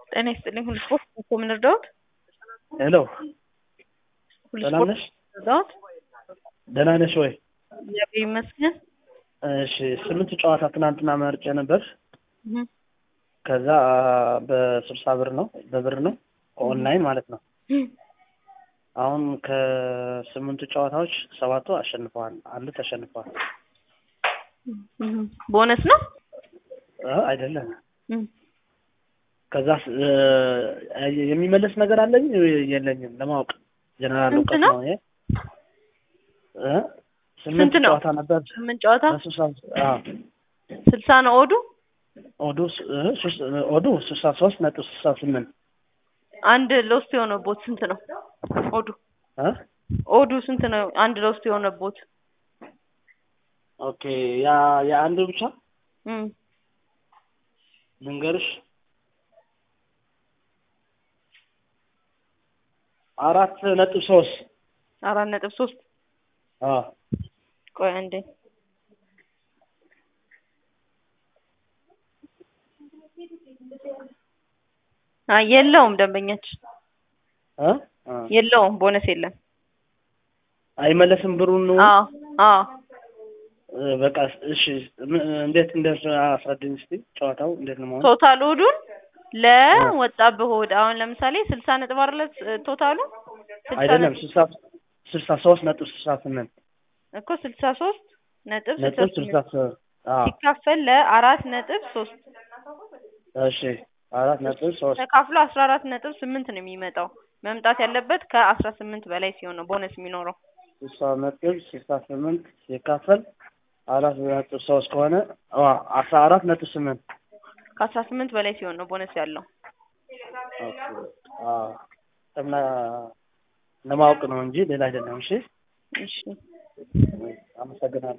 ጤና ይስጥልኝ። ሁሉ ስፖርት እኮ ምን እርዳዎት? ሄሎ ሁሉ ሰላም ስፖርት ነሽ? እርዳዎት? ደህና ነሽ ወይ? እግዚአብሔር ይመስገን። እሺ ስምንት ጨዋታ ትናንትና መርጬ ነበር። እህ ከዛ በስልሳ ብር ነው በብር ነው ኦንላይን ማለት ነው። አሁን ከስምንቱ ጨዋታዎች ሰባቱ አሸንፈዋል፣ አንዱ ተሸንፈዋል። እህ ቦነስ ነው? እ አይደለም እህ ከዛ የሚመለስ ነገር አለኝ የለኝም ለማወቅ ጀነራል ስንት እውቀት ነው? ነው ይሄ እ ስምንት ስንት ነው? ጨዋታ ነበር ስምንት ጨዋታ በስልሳ አዎ ስልሳ ነው ኦዱ። ኦዱ ስ- እ ሶስት- ኦዱ ስልሳ ሶስት ነጥብ ስልሳ ስምንት አንድ ሎስት የሆነቦት ስንት ነው? ኦዱ እ ኦዱ ስንት ነው? አንድ ሎስት የሆነቦት ኦኬ ያ የአንዱ ብቻ እም ልንገርሽ አራት ነጥብ ሶስት አራት ነጥብ ሶስት አዎ ቆይ አንዴ አይ የለውም ደንበኛችን እ እ የለውም ቦነስ የለም አይመለስም ብሩን ነው አዎ አዎ እ በቃ እሺ ም- እንዴት እንደት አስረድኝ እስኪ ጨዋታው እንዴት ነው መሆን ቶታል ኦዱን ለወጣብህ ኦድ አሁን ለምሳሌ ስልሳ ነጥብ አይደለ ቶታሉ ስልሳ አይደለም ነጥብ- ስልሳ ስልሳ ሶስት ነጥብ ስልሳ ስምንት እኮ ስልሳ ሶስት ነጥብ ስልሳ ነጥብ ስልሳ ስምንት ሶስት አዎ ሲካፈል ለአራት ነጥብ ሶስት እሺ አራት ነጥብ ሶስት ተካፍሎ አስራ አራት ነጥብ ስምንት ነው የሚመጣው መምጣት ያለበት ከአስራ ስምንት በላይ ሲሆን ነው ቦነስ የሚኖረው ስልሳ ነጥብ ስልሳ ስምንት ሲካፈል አራት ነጥብ ሶስት ከሆነ አ አስራ አራት ነጥብ ስምንት ከአስራ ስምንት በላይ ሲሆን ነው ቦነስ ያለው ኦኬ አዎ እና ለማወቅ ነው እንጂ ሌላ አይደለም እሺ እሺ አመሰግናለሁ